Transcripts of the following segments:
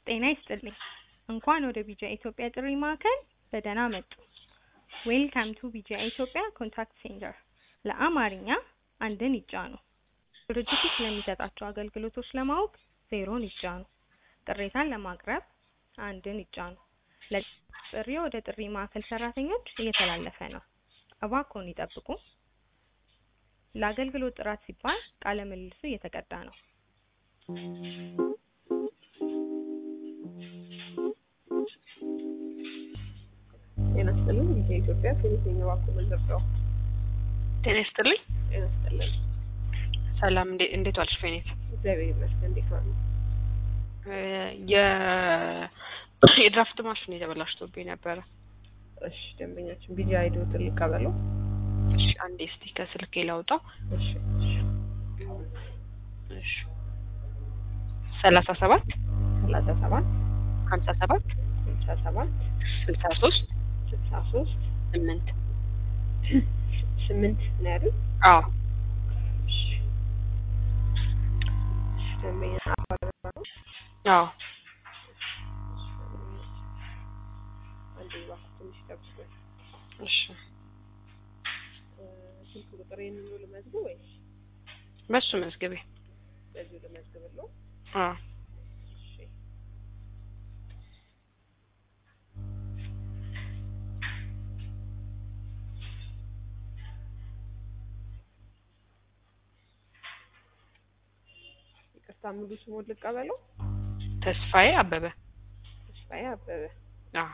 ጤና ይስጥልኝ። እንኳን ወደ ቢጂአይ ኢትዮጵያ ጥሪ ማዕከል በደህና መጡ! ዌልካም ቱ ቢጂአይ ኢትዮጵያ ኮንታክት ሴንተር። ለአማርኛ አንድን ይጫኑ። ድርጅቱ ስለሚሰጣቸው አገልግሎቶች ለማወቅ ዜሮን ይጫኑ። ቅሬታን ለማቅረብ አንድን ይጫኑ። ለጥሪዎ ወደ ጥሪ ማዕከል ሰራተኞች እየተላለፈ ነው። እባክዎን ይጠብቁ። ለአገልግሎት ጥራት ሲባል ቃለ ምልልሱ እየተቀዳ ነው። ጤና ይስጥልኝ። ቢጂአይ ኢትዮጵያ ከየትኛው እባክዎ ምንደርሰው? ጤና ይስጥልኝ። ጤና ይስጥልኝ። ሰላም፣ እንዴ- እንዴት ዋልሽ ፌኔት? እግዚአብሔር ይመስገን። እንዴት ዋሉ? እ የ የድራፍት ማሽን የተበላሽቶብኝ ነበረ። እሺ፣ ደንበኛችን ቢጂአይ አይዲዎትን ልቀበለው? እሺ፣ አንዴ እስቲ ከስልኬ ላውጣው። እሺ፣ እሺ። እሺ፣ ሰላሳ ሰባት ሰላሳ ሰባት ሀምሳ ሰባት ስልሳ ሰባት ስልሳ ሶስት ስልሳ ሶስት ስምንት ስምንት ነው ያሉት? አዎ እሺ፣ እሺ። ደንበኛ አባረራ ነው? አዎ አንዴ እባክዎ ትንሽ ጠብቁኝ። እሺ እ ስልክ ቁጥር ይህንኑ ልመዝግብ ወይስ በሱ መዝግቤ በዚሁ ልመዝግብለው? አዎ እሺ። ይቅርታ ሙሉ ስሙን ልቀበለው? ተስፋዬ አበበ ተስፋዬ አበበ። አዎ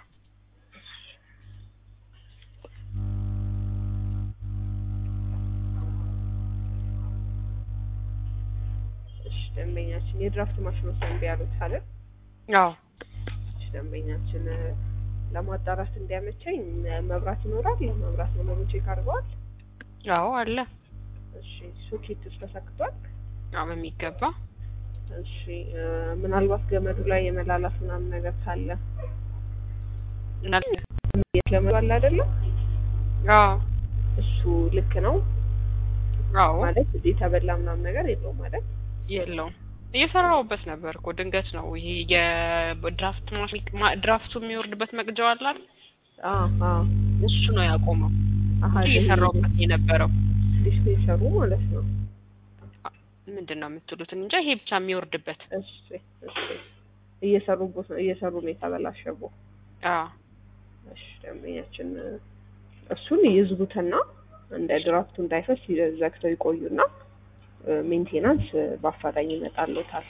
እሺ ደንበኛችን የድራፍት ማሽኑ እምቢ ያሉት አይደል? አዎ እሺ ደንበኛችን እ ለማጣራት እንዲያመቸኝ እ መብራት ይኖራል? መብራት መኖሩን ቼክ አድርገዋል? አዎ አለ እሺ ሶኬትስ ተሰክቷል? አዎ በሚገባ እሺ እ ምናልባት ገመዱ ላይ የመላላት ምናምን ነገር ካለ ምናል ገመዱ አለ አይደለ? አዎ እሱ ልክ ነው አዎ ማለት የተበላ ምናምን ነገር የለውም ማለት የለውም እየሰራሁበት ነበር እኮ ድንገት ነው ይሄ የድራፍት ማሽን ማ- ድራፍቱ የሚወርድበት መቅጃው አለ አይደል? አዎ አዎ እሱ ነው ያቆመው አሀ እንጂ እየሰራሁበት የነበረው ዲስፔንሰሩ ማለት ነው ምንድን ነው የምትሉት እንጃ ይሄ ብቻ የሚወርድበት እሺ እሺ እየሰሩበት ነው እየሰሩ ነው የተበላሸበው አዎ እሺ ደንበኛችን እ እሱን ይዝጉትና እንደ ድራፍቱ እንዳይፈስ ይ- ዘግተው ይቆዩና እ ሜንቴናንስ እ በአፋጣኝ ይመጣልዎታል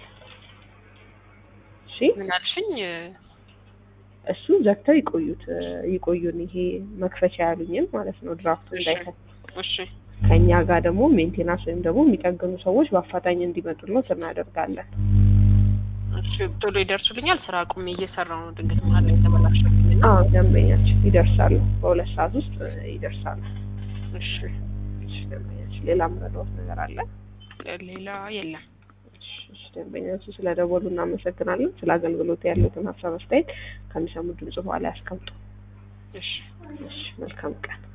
እሺ ምን አልሽኝ እሱን ዘግተው ይቆዩት እ ይቆዩን ይሄ መክፈቻ ያሉኝን ማለት ነው ድራፍቱ እሺ። እንዳይፈስ እሺ ከኛ ጋር ደግሞ ሜንቴናንስ ወይም ደግሞ የሚጠግኑ ሰዎች በአፋጣኝ እንዲመጡልዎት እናደርጋለን እሺ ቶሎ ይደርሱልኛል ስራ አቁሜ እየሰራሁ ነው ድንገት መሀል ላይ የተበላሸብኝ እና አዎ ደንበኛችን ይደርሳሉ በሁለት ሰዓት ውስጥ እ ይደርሳሉ እሺ እሺ ደንበኛችን ሌላ ምረዳዎት ነገር አለ ሌላ የለም እሺ እሺ ደንበኛችን ስለ ደወሉ እናመሰግናለን ስለ አገልግሎት ያሉትን ሀሳብ አስተያየት ከሚሰሙት ድምጽ በኋላ ያስቀምጡ እሺ እሺ መልካም ቀን